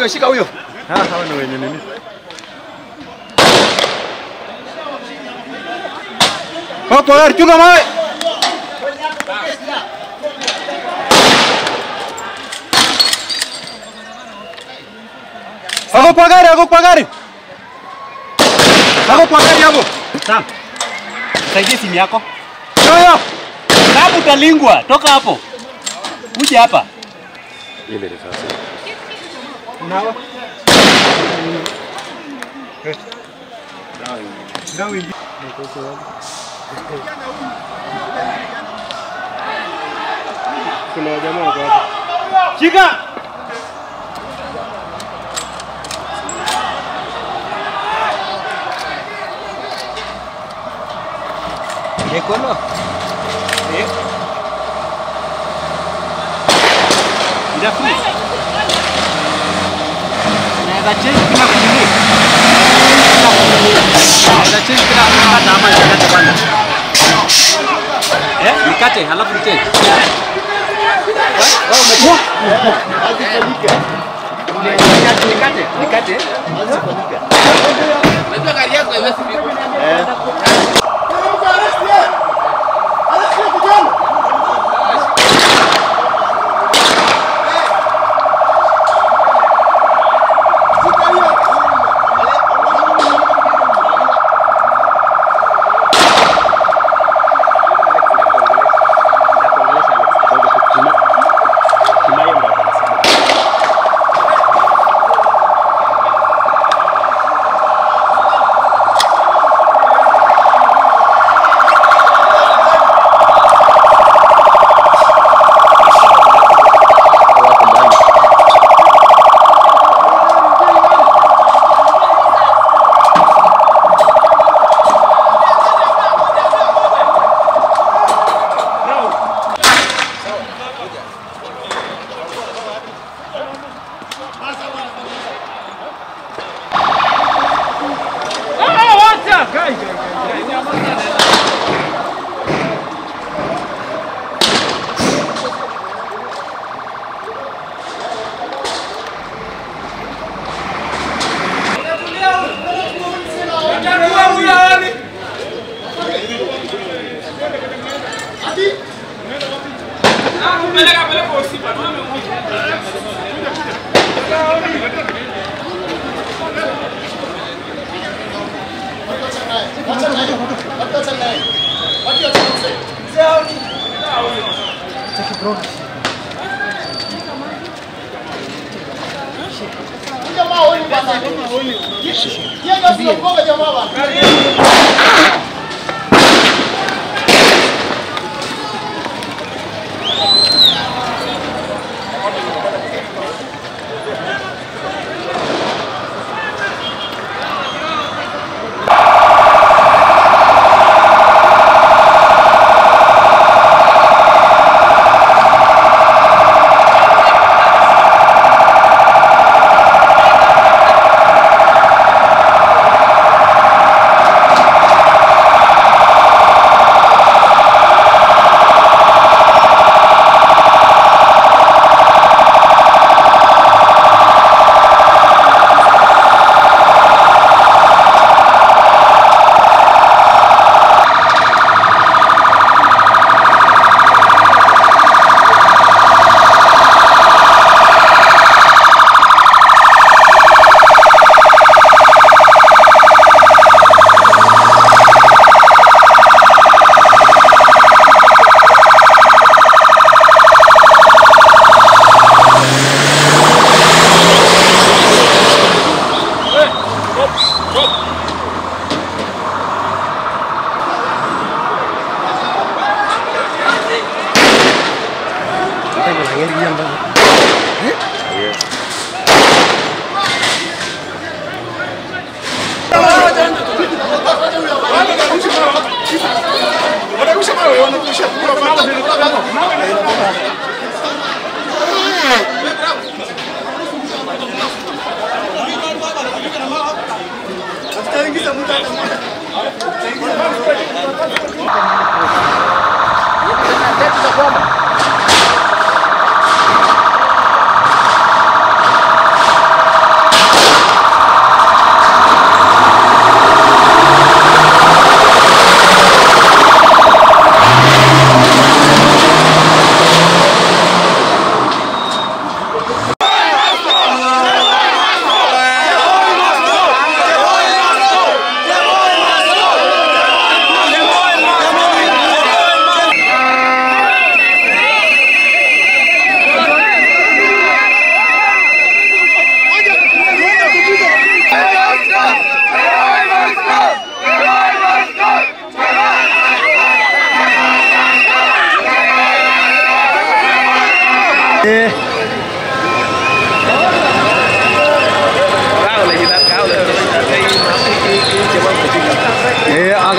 huyo, shika huyo. Ah, hawa ni wenye nini? Hapo gari chunga mawe. Ako kwa gari, ako kwa gari. Ako kwa gari hapo. Sam, saidia simu yako. Yoyo. Sabu utalingwa, toka hapo. Uje hapa. Ile risasi. Nawa. Kuna jamaa wako hapo. Shika. Mikono. Ndafuni. Naweza change kila kunini. Naweza change kila kukata ama nikate kwanza. Eh, nikate halafu nichange. Nikate, nikate, nikate. Unajua gari yako haiwezi pigwa.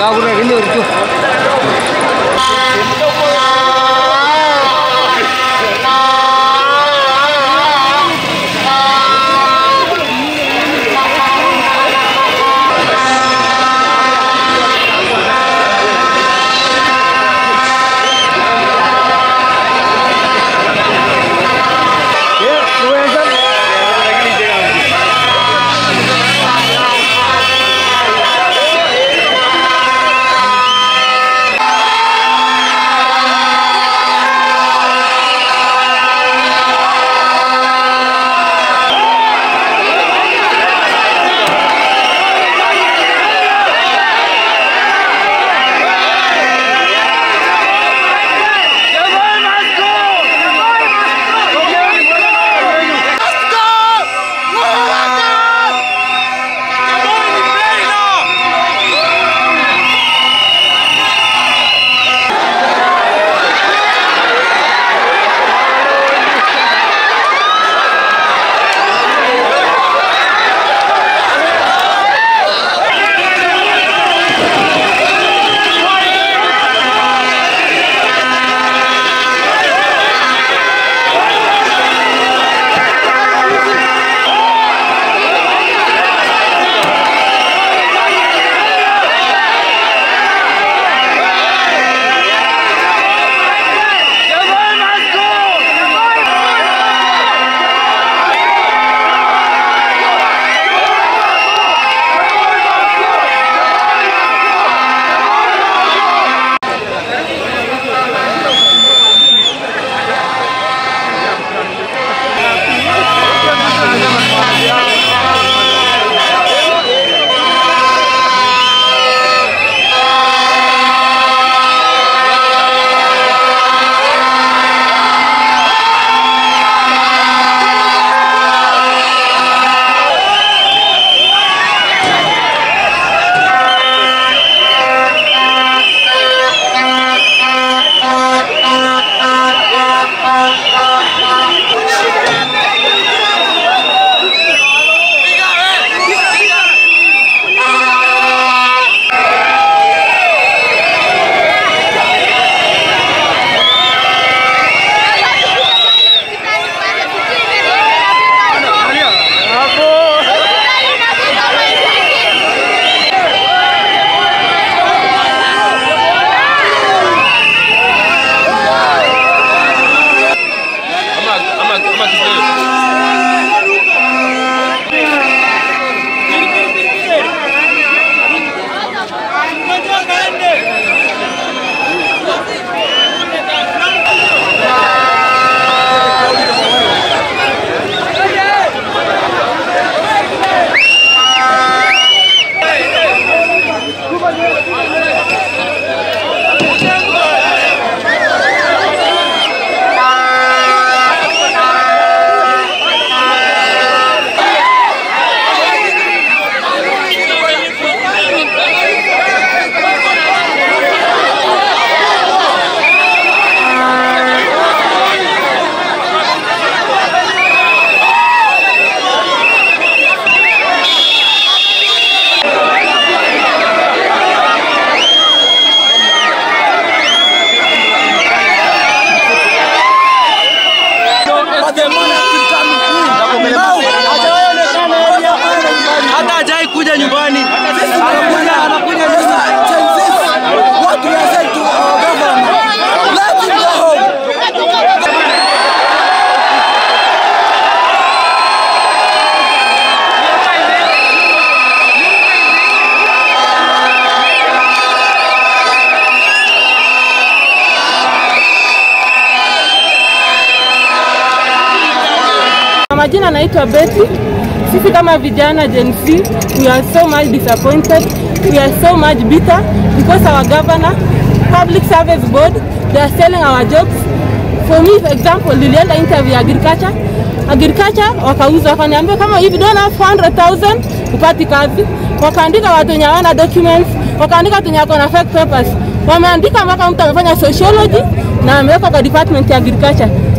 majina naitwa Betty. Sisi kama vijana Gen Z, we are so much disappointed. We are so much bitter because our governor, Public Service Board, they are selling our jobs. For me, for example, nilienda interview ya agriculture. Agriculture wakauza wakaniambia kama if you don't have 400,000 upati kazi. Wakaandika watu wenye hawana documents, wakaandika watu wenye wako na fake papers. Wameandika mpaka mtu amefanya sociology na amewekwa kwa department ya agriculture.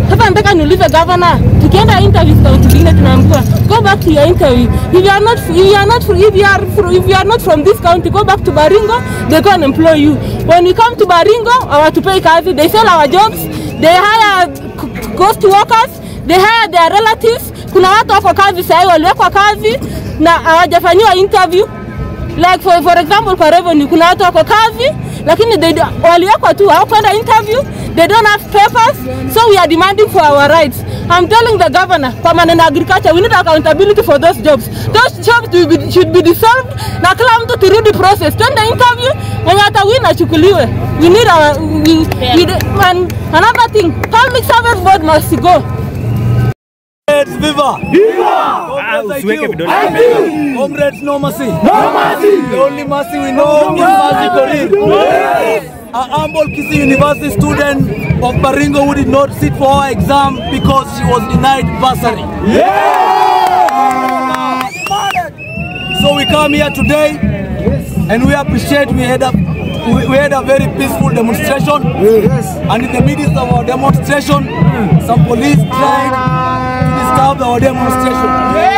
Sasa nataka niulize governor, tukienda interview kaunti zingine tunaambiwa go back to your interview. If you are not if you are not if you are if you are not from this county, go back to Baringo, they go and employ you. When we come to Baringo, hawatupei kazi, they sell our jobs, they hire c- ghost workers, they hire their relatives. Kuna watu wako kazi sahii waliwekwa kazi na hawajafanyiwa interview like for, for example kwa revenue kuna watu wako kazi lakini they do- waliwekwa tu hawakwenda interview they don't have papers so we are demanding for our rights i'm telling the governor kwa maneno ya agriculture we need accountability for those jobs those jobs will be, should be dissolved na kila mtu turudi process twende interview mwenye atawin achukuliwe we need our, we, we, and another thing public service board must go Comrades, viva! Comrades, I usiweke do. vidole I do. Comrades, no mercy. No mercy. The only mercy we know is mercy Korir. A humble Kisi University student of Baringo who did not sit for our exam because she was denied bursary. So we come here today and we appreciate we had a we, we had a very peaceful demonstration. And in the midst of our demonstration, some police tried to disturb our demonstration.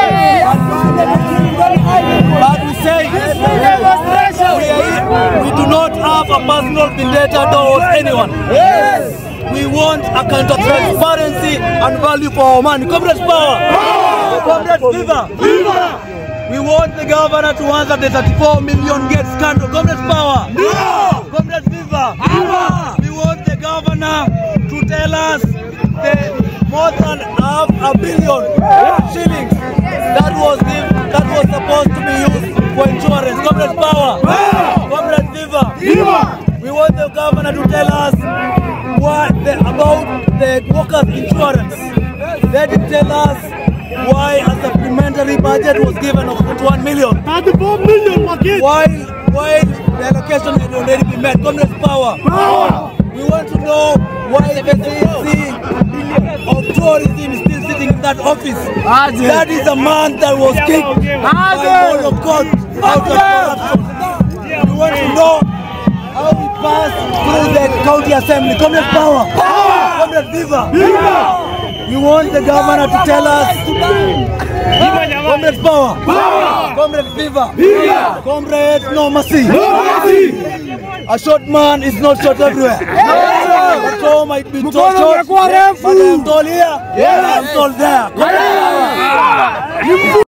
But we say we, are, we do not have a personal vendetta towards anyone. We want a kind of transparency and value for our money. Comrades power! Comrades viva! We want the governor to answer the 34 million gate scandal. Comrades power! Comrades viva! We want the governor to tell us the more than half a billion shillings that was giv- that was supposed to be used for insurance. Comrades power! Comrades viva! We want the governor to tell us what the, about the workers' insurance. They did tell us why a supplementary budget was given of 21 million. 34 million While, while the allocation had already been met. Communist power. We want to know why the CEC of tourism is still sitting in that office. That is a man that was kicked by all of God out of corruption. We want to know how we pass through the county assembly. Communist power. Communist viva. We want the governor to tell us Comrades power. Comrades viva. Comrades no mercy. A short man is not short everywhere. But so might be tall short, but I am tall here, I am tall there. Comrades power.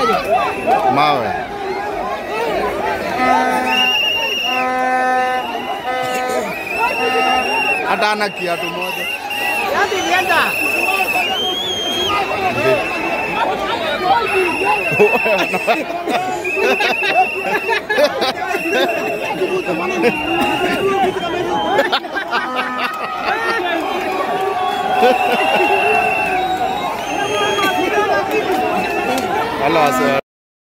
Mawe. Hata ana kiatu moja. Wala wase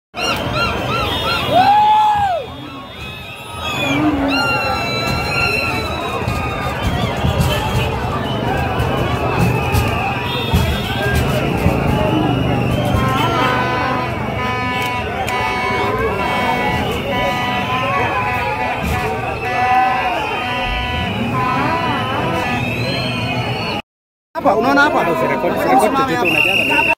Hapa unaona hapa? Rekodi rekodi tu unajaza.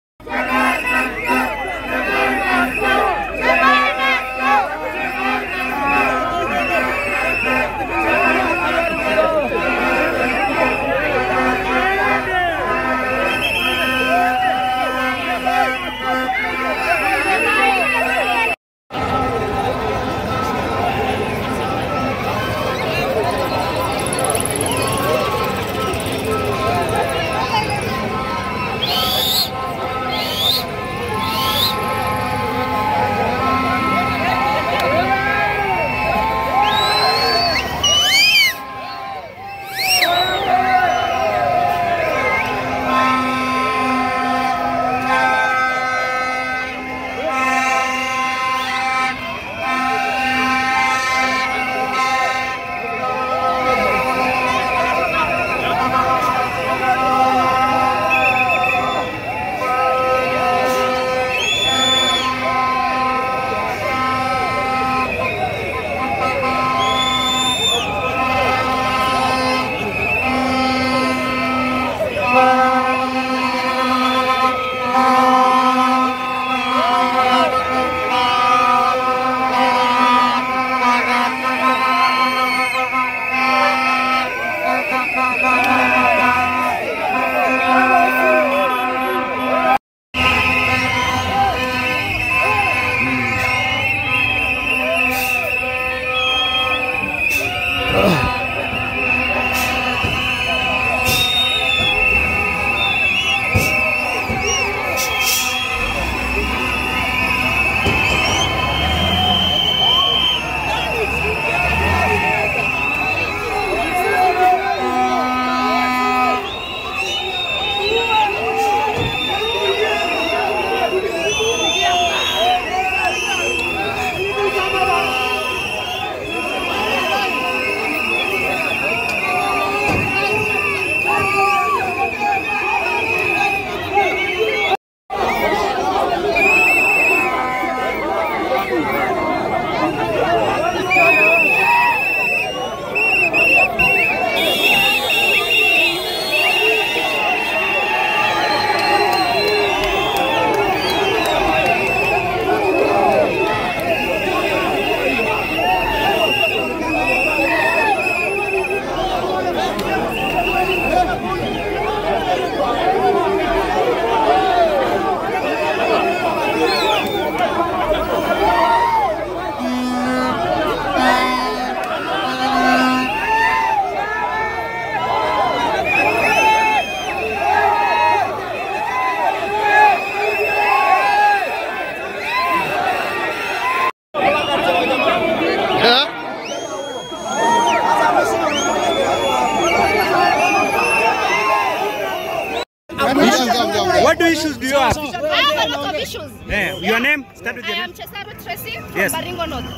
What do issues do you have? I have a lot of issues. Eh, your name? Start with I your am name. Chesaru Tracy from Yes. Baringo North.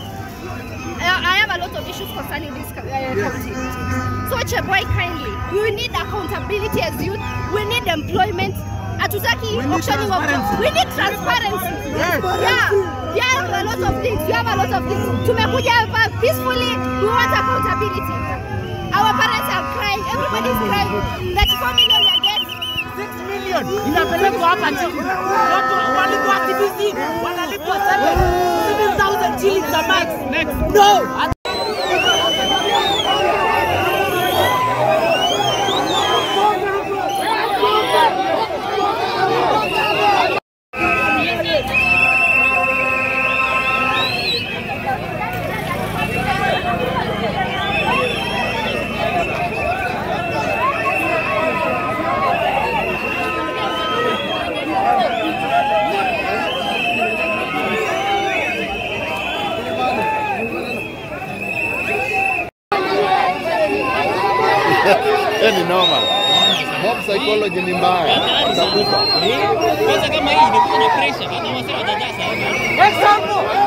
Uh, I have a lot of issues concerning this co- uh, county. So Cheboy kindly, we need accountability as youth. We need employment. Hatutaki auctioning of We need transparency. Yeah. We have a lot of things. We have a lot of things. Tumekuja hapa peacefully. We want accountability. Our parents are crying. Everybody is crying. 34 million they get. inapelekwa hapa chini. Watu walikuwa TBC wanalipwa 7,000 shillings a month. No. psychology ni mbaya, utakufa. Kwanza kama hii inakuwa na pressure, hata wasee watajaa sana.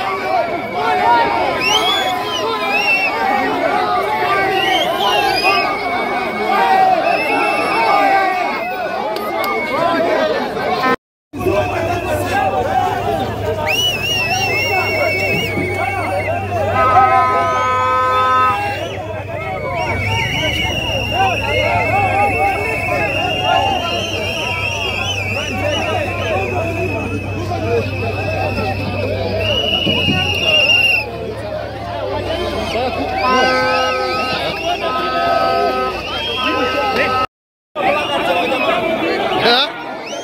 Eh?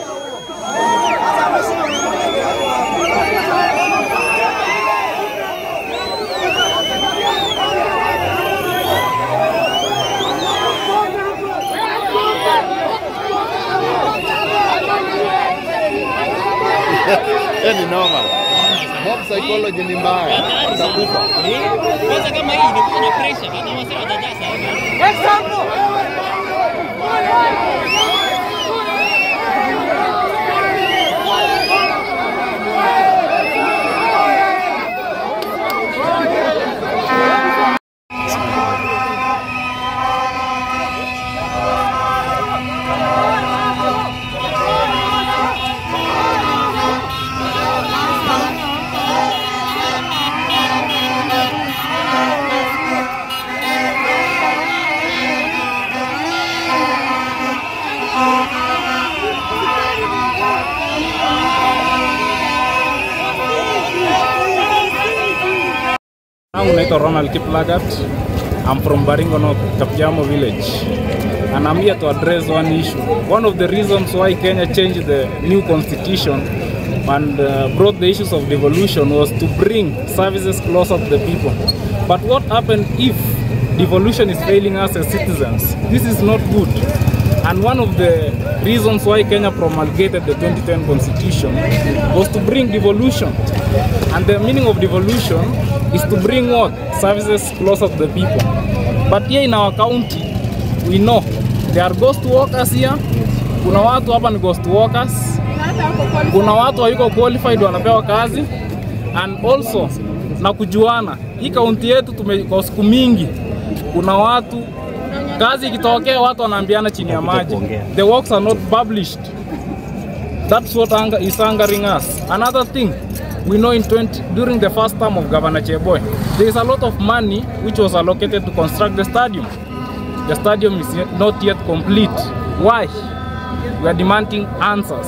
Eh, ni noma. Mob psychology ni mbaya, utakufa. Kwanza kama hii inakuwa na pressure, hata wasee watajaa sana. Yangu naitwa Ronald Kiplagat. I'm from Baringo North, Kapiamo village. And I'm here to address one issue. One of the reasons why Kenya changed the new constitution and uh, brought the issues of devolution was to bring services closer to the people. But what happened if devolution is failing us as citizens? This is not good. And one of the reasons why Kenya promulgated the 2010 constitution was to bring devolution. And the meaning of devolution is to bring what? Services closer to the people. But here in our county, we know there are ghost workers here. Kuna watu hapa ni ghost workers. Kuna watu hayuko qualified wanapewa kazi. And also na kujuana, hii kaunti yetu tume kwa siku mingi kuna watu kazi ikitokea watu wanaambiana chini ya maji. The works are not published. That's what anger, is angering us. Another thing, we know in 20, during the first term of Governor Cheboy, there is a lot of money which was allocated to construct the stadium. The stadium is yet- not yet complete. Why? We are demanding answers.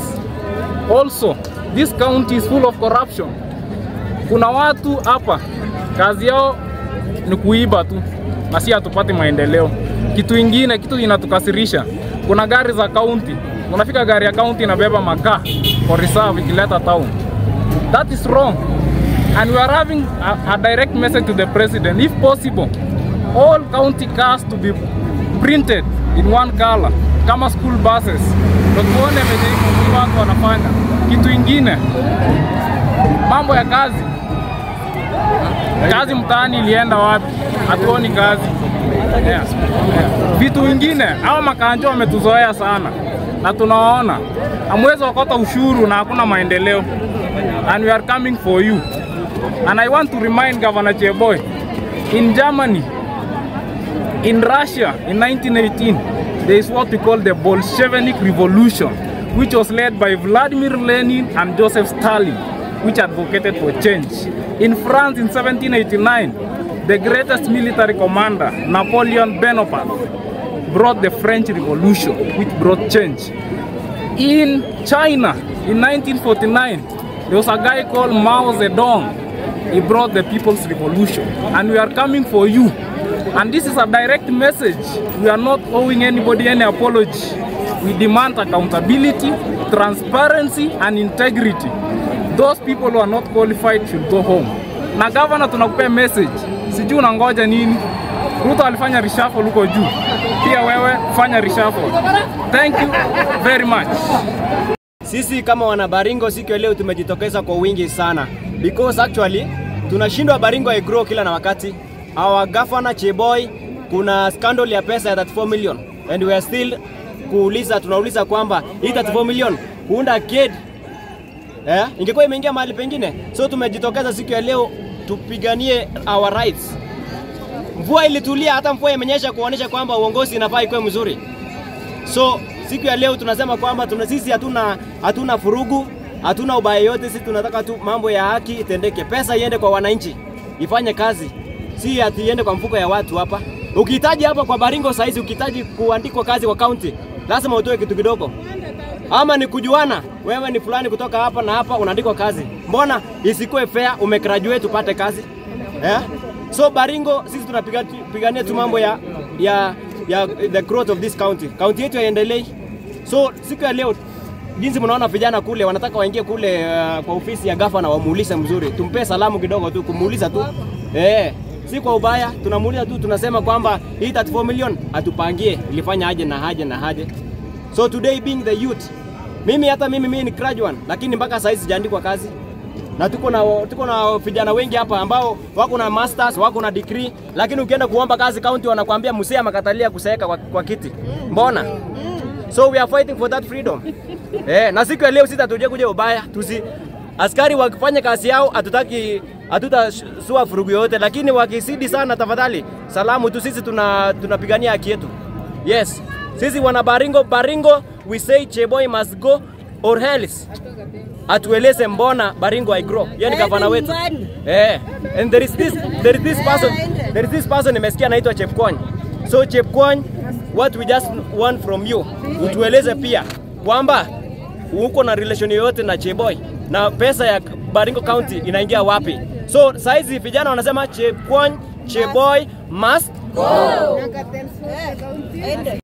Also, this county is full of corruption. Kuna watu hapa kazi yao ni kuiba tu na si hatupati maendeleo. Kitu ingine, kitu inatukasirisha, kuna gari za kaunti, unafika gari ya kaunti inabeba makaa for reserve ikileta town. That is wrong. And we are having a, a direct message to the president, if possible, all county cars to be printed in one color kama school buses, ndio tuone venye hii watu wanafanya. Kitu ingine, mambo ya kazi kazi mtaani ilienda wapi? Hatuoni kazi. Yeah. Yeah. Vitu vingine hao makanjo wametuzoea sana na tunawaona, hamwezi wakota ushuru na hakuna maendeleo, and we are coming for you and I want to remind Governor Cheboy in Germany in Russia in 1918 there is what we call the Bolshevik Revolution which was led by Vladimir Lenin and Joseph Stalin which advocated for change. In France in 1789 the greatest military commander Napoleon Bonaparte brought the French Revolution which brought change. In China in 1949 there was a guy called Mao Zedong he brought the People's Revolution and we are coming for you and this is a direct message we are not owing anybody any apology we demand accountability transparency and integrity those people who are not qualified should go home na governor tunakupea message sijui unangoja nini Ruto alifanya reshuffle huko juu pia wewe fanya reshuffle thank you very much Sisi kama wana Baringo siku ya leo tumejitokeza kwa wingi sana because actually tunashindwa Baringo igrow kila na wakati. Our governor Cheboy kuna scandal ya pesa ya 34 million and we are still kuuliza, tunauliza kwamba hii 34 million kuunda kid eh, ingekuwa imeingia mahali pengine. So tumejitokeza siku ya leo tupiganie our rights. Mvua ilitulia, hata mvua imenyesha kuonyesha kwamba uongozi inafaa ikuwe mzuri. So siku ya leo tunasema kwamba tuna, sisi hatuna hatuna furugu, hatuna ubaya yote. Sisi tunataka tu mambo ya haki itendeke, pesa iende kwa wananchi, ifanye kazi, si ati iende kwa mfuko ya watu hapa. Ukihitaji hapa kwa Baringo saizi, ukihitaji kuandikwa kazi kwa county, lazima utoe kitu kidogo, ama ni kujuana, wewe ni fulani kutoka hapa na hapa, unaandikwa kazi. Mbona isikuwe fair, umegraduate upate kazi eh? So Baringo sisi tunapigania tu mambo ya, ya, ya the growth of this county. County yetu haiendelei. So siku ya leo jinsi mnaona vijana kule wanataka waingie kule uh, kwa ofisi ya gavana wamuulize mzuri, tumpe salamu kidogo tu, kumuuliza tu eh, si kwa ubaya, tunamuuliza tu, tunasema kwamba hii 34 million atupangie ilifanya aje na haje na haje. So today being the youth, mimi hata mimi mimi ni graduate, lakini mpaka sasa sijaandikwa kazi na tuko na tuko na vijana wengi hapa ambao wako na masters, wako na degree, lakini ukienda kuomba kazi county wanakuambia msee amekatalia kusaeka kwa, kwa kiti. Mbona? So we are fighting for that freedom. eh, na siku ya leo sisi hatuje kuja ubaya, tusi askari wakifanya kazi yao, hatutaki hatutasua furugu yote, lakini wakisidi sana, tafadhali salamu tu, sisi tuna tunapigania haki yetu. Yes, sisi wana Baringo, Baringo we say Cheboy must go or else atueleze mbona Baringo I grow. Yeye ni gavana wetu. Eh, and there is this there is this person there is this person nimesikia anaitwa Chepkwony. So Chepkwony, what we just want from you, utueleze pia kwamba uko na relation yoyote na Cheboy na pesa ya Baringo County inaingia wapi? So saizi vijana wanasema Chepkwony, Cheboy must go.